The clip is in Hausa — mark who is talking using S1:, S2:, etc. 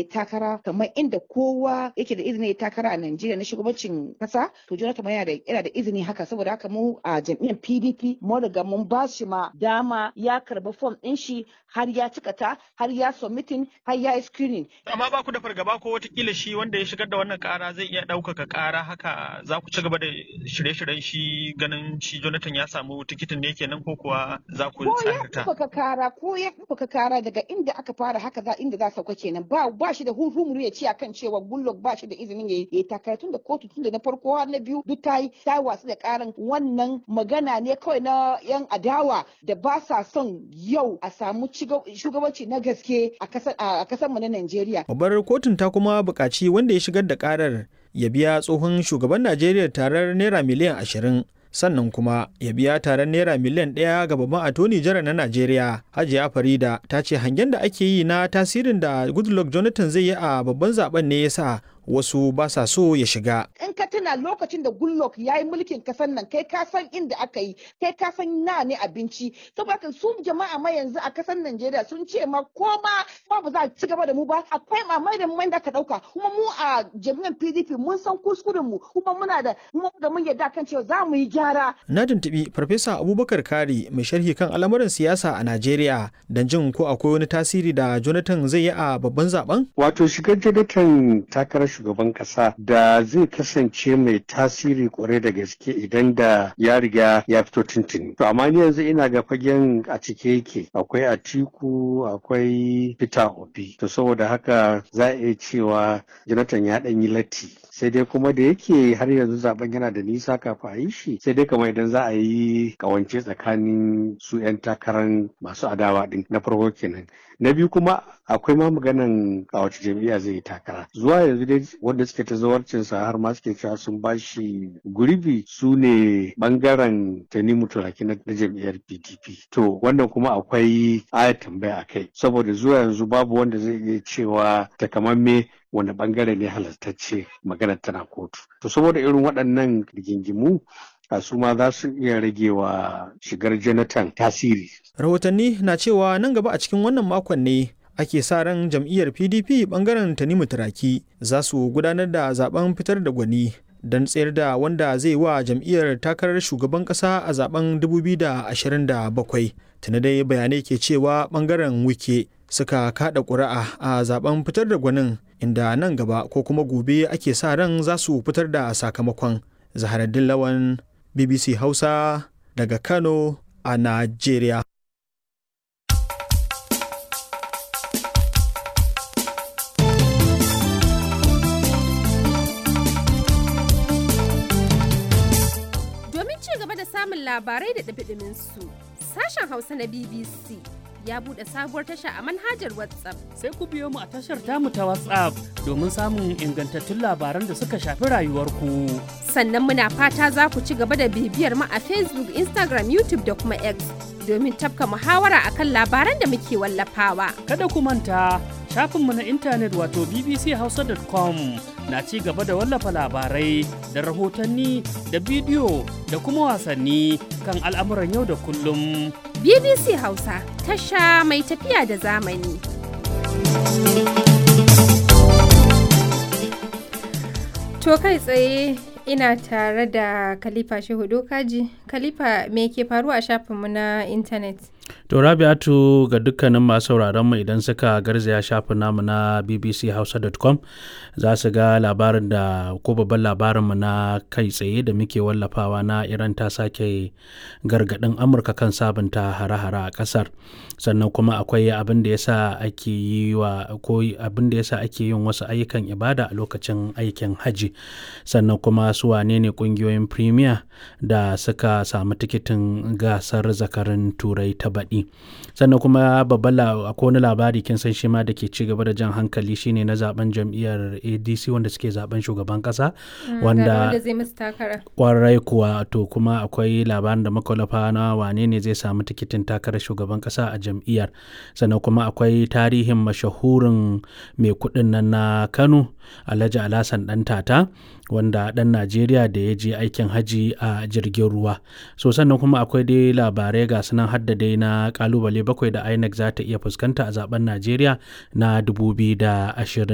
S1: ya takara kamar inda kowa yake da izini ya takara a Najeriya na shugabancin kasa to Jonathan yana da yana da izini haka saboda haka mu a jam'iyyar PDP mun riga mun ba shi ma dama ya karba form din shi har ya cika ta har ya submitting har ya screening
S2: amma ba ku da fargaba ko watakila shi wanda ya shigar da wannan kara zai iya ɗaukaka kara haka za ku ci gaba da shirye-shiryen shi ganin shi Jonathan ya samu tikitin ne kenan ko kuwa za ku
S1: ko ya
S2: tsarta
S1: ɗaukaka kara ko ya ɗaukaka kara daga inda aka fara haka za inda za sauka kenan ba ba shi da hurhumuru ya ce akan cewa Goodluck ba shi da izinin ya yi takara tun da kotu tun da na farko har na biyu duk ta yi ta watsu da karan wannan magana ne kawai na yan adawa da ba sa son yau a samu ciga- shugabanci na gaske a kasar a kasar mu na Najeriya
S3: Babbar kotun ta kuma buƙaci wanda ya shigar da ƙarar ya biya tsohon shugaban Najeriya tarar naira miliyan ashirin sannan kuma ya biya tarar naira miliyan ɗaya ga babban atoni jara na Najeriya. Hajiya Farida ta ce hangen da ake yi na tasirin da Goodluck Jonathan zai yi a babban zaben ne ya sa wasu ba sa so ya shiga.
S1: in ka tuna lokacin da Goodluck ya yi mulkin kasar nan kai ka san inda aka yi kai ka san na ne abinci saboda haka su jama'a ma yanzu a kasar Najeriya sun ce ma ko ma ma ba za a ci gaba da mu ba akwai mamai da mai da ka dauka kuma mu a jami'an PDP mun san kuskuren mu kuma muna da mu da mun yarda kan cewa za mu yi gyara
S3: Na tuntuɓi Farfesa Abubakar Kari mai sharhi kan al'amuran siyasa a Najeriya don jin ko akwai wani tasiri da Jonathan zai yi a babban zaben.
S4: Wato shigar Jonathan takarar shugaban kasa da zai kasance mai tasiri kwarai da gaske idan da ya riga ya fito tuntuni. To amma ni yanzu ina ga fagen a cike yake akwai Atiku akwai Peter Obi. To saboda haka za a iya cewa Jonathan ya ɗan yi latti. Sai dai kuma da yake har yanzu zaben yana da nisa kafin a yi shi sai dai kamar idan za a yi kawance tsakanin su 'yan takarar masu adawa din na farko kenan. Na biyu kuma akwai ma maganan a wace jam'iyya zai yi takara zuwa yanzu dai wanda suke ta zawarcinsa har ma suke cewa sun ba shi gurbi su ne bangaren tanimu turaki na na jam'iyyar pdp to wannan kuma akwai aya tambaya a kai saboda zuwa yanzu babu wanda zai iya cewa takamamme wanda bangare ne halartacce maganar tana kotu to saboda irin waɗannan rigingimu a su ma za su iya rage wa shigar jonathan tasiri
S3: Rahotanni na cewa nan gaba a cikin wannan makon ne ake sa ran jam'iyyar PDP bangaren Tanimu Turaki za su gudanar da zaben fitar da gwani don tsayar da wanda zai wa jam'iyyar takarar shugaban kasa a zaben 2027. Tuna dai bayanai ke cewa bangaren wike suka kada ƙuri'a a zaben fitar da gwanin inda nan gaba ko kuma gobe ake sa ran za su fitar da sakamakon. Zaharaddin Lawan BBC Hausa daga Kano a Najeriya.
S5: Domin ci gaba da samun labarai da ɗumi su sashen Hausa na BBC ya buɗe sabuwar tasha a manhajar WhatsApp.
S6: sai ku biyo mu a tashar tamu ta WhatsApp domin samun ingantattun labaran da suka shafi rayuwarku.
S5: Sannan muna fata za ku ci gaba da bibiyar mu a Facebook, Instagram, YouTube da kuma X domin tafka muhawara akan labaran da muke wallafawa.
S6: Kada ku manta shafinmu na intanet wato bbchausa.com na ci gaba da wallafa labarai da rahotanni da bidiyo da kuma wasanni kan al'amuran yau da kullum.
S5: BBC Hausa, tasha mai tafiya da zamani. To kai tsaye ina tare da Khalifa Shehu Dokaji. Khalifa me ke faruwa a shafinmu na intanet?
S7: To Rabi'atu ga dukkanin masu sauraron mu idan suka garzaya shafin namu na bbchausa.com za su ga labarin da ko babban labarin mu na kai tsaye da muke wallafawa na Iran ta sake gargadin Amurka kan sabunta hare-hare a kasar. Sannan kuma akwai abin da yasa ake yi wa ko abin da yasa ake yin wasu ayyukan ibada a lokacin aikin haji. Sannan kuma su wane ne kungiyoyin premier da suka samu tikitin gasar zakarin turai ta baɗi sannan kuma babban akwai wani labari kin san shi ma da ke ci gaba da jan hankali shine na zaben jam'iyyar adc wanda suke zaben shugaban kasa wanda
S5: zai musu takara.
S7: kwarai kuwa to kuma akwai labarin da makwalafa na wane ne zai samu tikitin takarar shugaban kasa a jam'iyyar sannan kuma akwai tarihin mashahurin mai kuɗin nan na kano alhaji alhassan dan tata wanda ɗan najeriya da ya je aikin haji a jirgin ruwa so sannan kuma akwai dai labarai ga sunan hadda dai na kalubale bakwai da inec za ta iya fuskanta a zaben najeriya na 2020